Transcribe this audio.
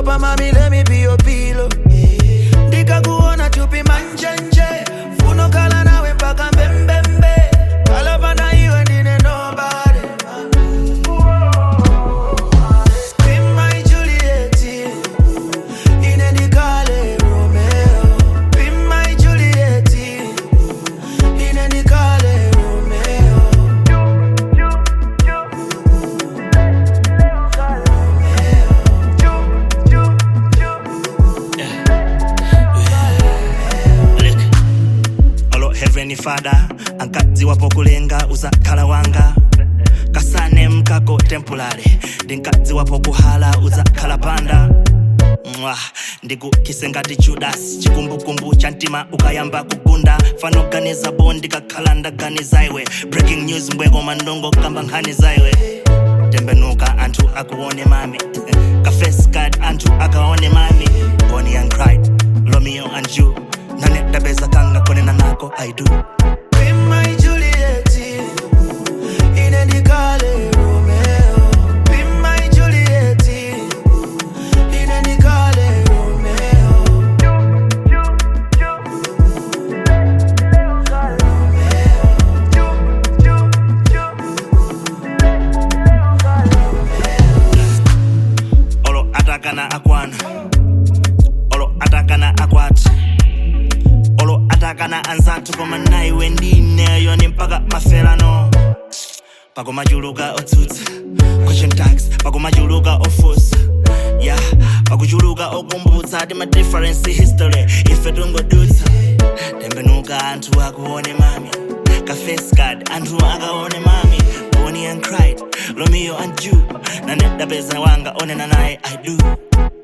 Papa, mommy, let me be your pillow. Ndikakuona chupi manjenje, funo kala nawe mpaka mbembembe. Kala pana iwe ndine nobody. Be my Juliet, ine ndikale Romeo. Be my Juliet, ine ndikale Romeo. Look. olo heavenly father ankadziwapo kulenga uzakhala wanga kasane mkako temporary ndinkadziwapo kuhala uzakhala panda mwa ndikukise ngati judas chikumbukumbu cha mtima ukayamba kugunda fanoganiza bo ndikakhala ndaganiza iwe breaking news mbweko mandongo kamba nkhani zaiwe tembenuka anthu akuone mami kafes card anthu akaone mami bonnie and clyde romeo and you nane dabeza kanga konena nako i do Be my Juliet, ine ndikale Romeo. Be my Juliet, ine ndikale Romeo. olo atakana akwana olo atakana akwati olo atakana anzathu koma naiwe ndineyo ni mpaka mafelano pakumachuluka otsutsa question tax pakumachuluka ofusa ya pakuchuluka okumbutsa ti ma difference history ife tungodutsa tembenuka anthu akuone mami kafes card anthu akaone mami bonnie and clyde romeo and you nane dapeza wanga onena naye i do